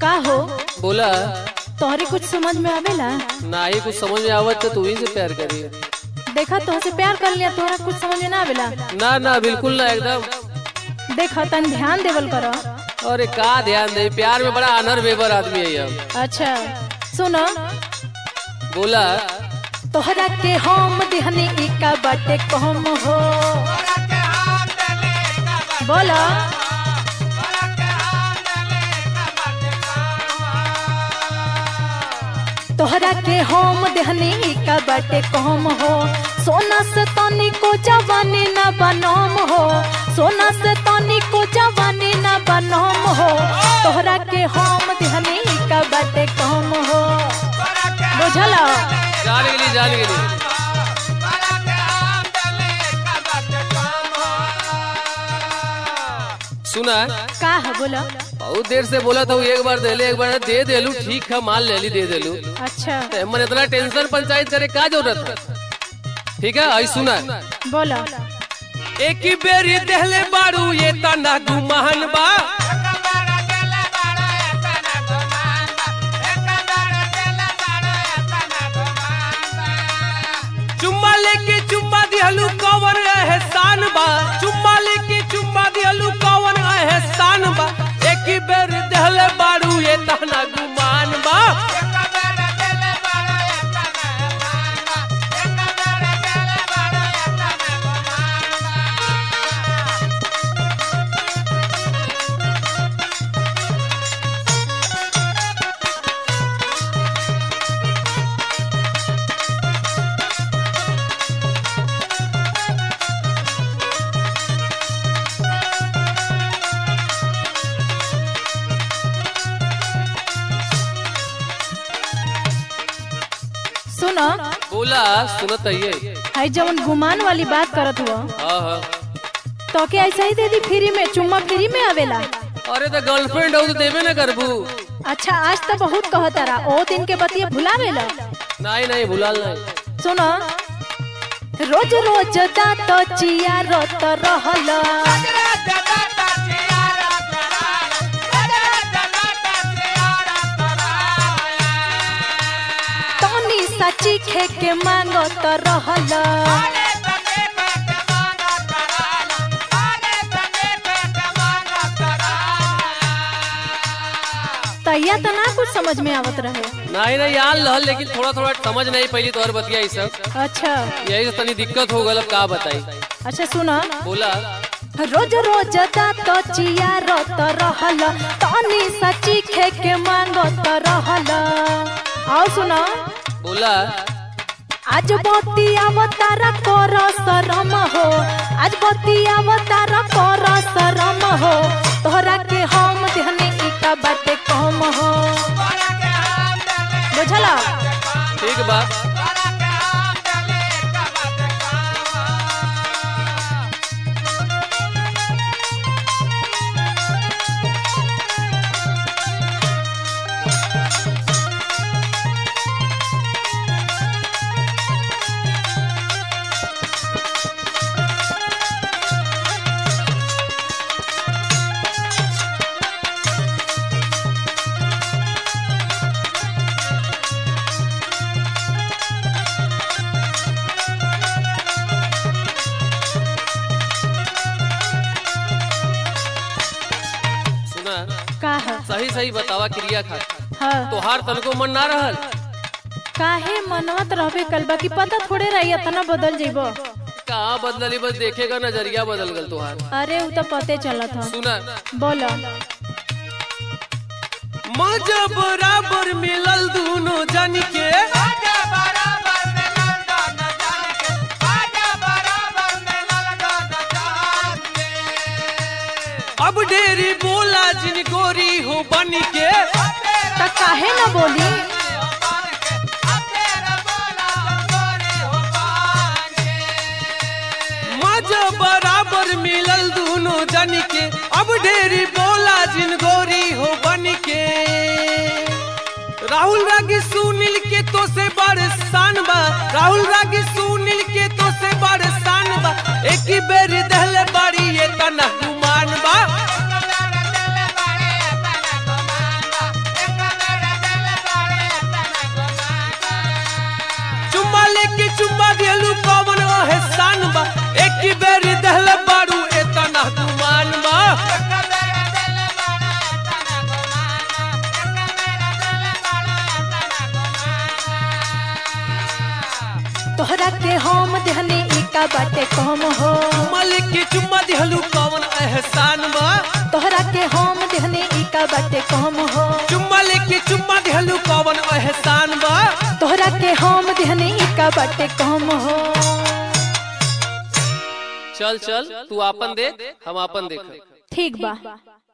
का हो बोला तोहरे कुछ समझ में आवेला ना ही कुछ समझ में आवत तो तू ही से प्यार करी देखा तोहसे प्यार कर लिया तोहरा कुछ समझ में ना आवेला ना ना बिल्कुल ना एकदम देखा तन ध्यान देवल करो अरे का ध्यान दे प्यार में बड़ा अनर बेबर आदमी है हम अच्छा सुनो बोला तोहरा के हम देहनी ई का बाटे कम हो बोलो तोहरा के हम देहनी ई का बाटे कम हो सोना से तनी को जवानी ना बनम हो सोना से तनी को जवानी ना बनम हो तोहरा के हम देहनी ई का बाटे कम हो बुझला जान गेली जान गेली सुना का है बोलो बहुत देर से बोला था एक बार दे ले एक बार दे देलू ठीक है माल ले ली दे देलू अच्छा ते मन इतना टेंशन पंचायत करे का जरूरत है ठीक है आई सुना बोलो एक ही बेरी देहले बारू ये तना गुमान बा चुम्मा लेके चुम्मा दिहलू कवन एहसान बा चुम्मा लेके चुम्मा दिहलू कवन एहसान बा एक ही बेर देहले बारू ये तना गुमान बा सुनो बोला सुनत है है जवन गुमान वाली बात करत हुआ हाँ हाँ तो के ऐसा ही दे दी फ्री में चुम्मा फ्री में आवेला अरे तो गर्लफ्रेंड हो तो देवे ना करबू अच्छा आज तो बहुत कहतारा ओ दिन के बतिया भुलावेला नहीं नहीं भुलाल नहीं सुनो रोज रोज दांत चिया रोत रहल तनी सची खे के मांगत रहल तैया तो ना कुछ समझ में आवत रहे नहीं नहीं यार लहल लेकिन थोड़ा थोड़ा समझ नहीं पहली तोहर बतिया ई सब अच्छा यही से तनी दिक्कत हो गल अब का बताई अच्छा सुनो बोला रोज रोज दांत चिया रोत रहल तनी सची खे के मांगत रहल आओ सुनो बोला आज बती अवतार कर शरम हो आज बती अवतार कर शरम हो तोहरा के हम देहने इका बाटे कम हो बुझला ठीक बा सुना का है सही सही बतावा क्रिया खा हाँ तोहार तनको मन ना रहल काहे मनवत रहबे कल बाकी पता थोड़े रही इतना बदल जेबो कहाँ बदलली बस देखेगा नजरिया बदल गल तोहार अरे उ तो पते चलत ह सुना बोलो मजा बराबर मिलल दोनों जन के अब ढेरी बोला जिन गोरी हो बन के त काहे न बोली मजा बराबर मिलल दोनों जन के अब ढेरी बोला जिन गोरी हो बन के राहुल रागी सुनील के तो से बड़ शान बा राहुल रागी सुनील के तो से बड़ शान बा एक ही बेर दहले बाड़ी ये तना गुमान बा तोहरा के हम देहनी ई का बाटे कम हो चुम्मा लेके चुम्मा दिहलू कौन एहसान बा तोहरा के हम देहनी ई का बाटे कम हो चुम्मा लेके चुम्मा दिहलू कौन एहसान बा तोहरा के हम देहनी ई का बाटे कम हो चल चल तू आपन देख हम आपन देख ठीक बा